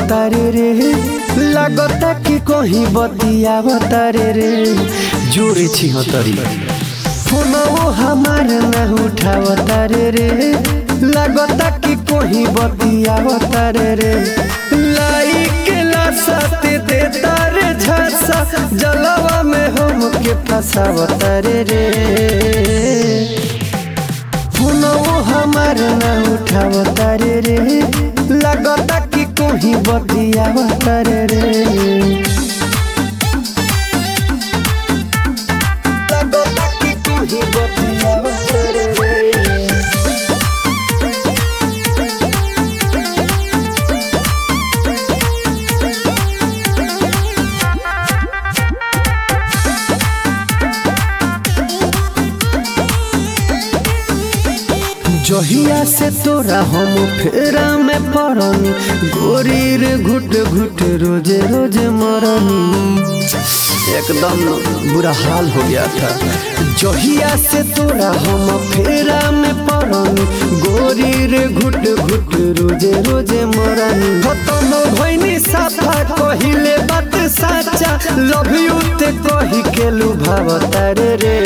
तारे रे लागता कि कहीं बतियाव तारे रे जोरे छिह तरी फोनवो हमार न उठाव तारे रे लागता कि कहीं बतियाव तारे रे लाई के लासाते दे तारे झांसा जलवा में हम के फसाव तारे रे फोनवो हमार न उठाव तारे रे लागता कि कहीं बतियाव तारे रे लागता कि कहीं बतियाव तारे रे जहिया से तोरा हम फेरा में पड़नी गोरी रे घुट घुट रोजे रोजे मरनी एकदम बुरा हाल हो गया था जहिया से तोरा हम फेरा में पड़नी गोरी रे घुट घुट रोजे रोजे मरनी खत्म भइनी साफा कहिले बात साचा लव यू ते कही के लुभावता रे रे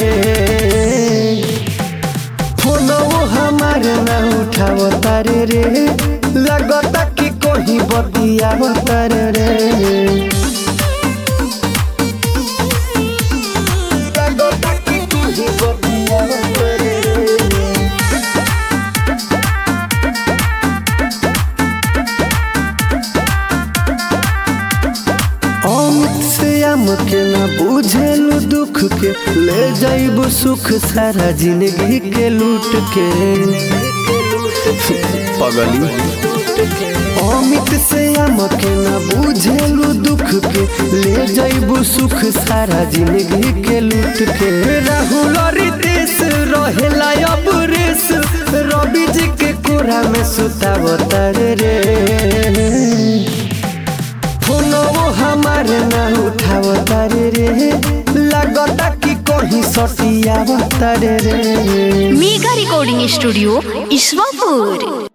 फोनवो हमार न उठाव तारे रे लगता कि कहीं बतियाव तारे रे लगता कि कहीं बतियाव तारे रे अमित से आम के ना बुझेलु दुख के ले जाइब सुख सारा जिंदगी के लूट के पगली अमित से आम के ना बुझेलु दुख के ले जाइब सुख सारा जिंदगी के लूट के राहुल रितेश रहेला अब रेस रवि जी के कोरा में सुतावता रे फोनवो हमार न उठाव तारे रे लागता कि कहीं सटियाव तारे रे मेगा रिकॉर्डिंग स्टूडियो ईश्वरपुर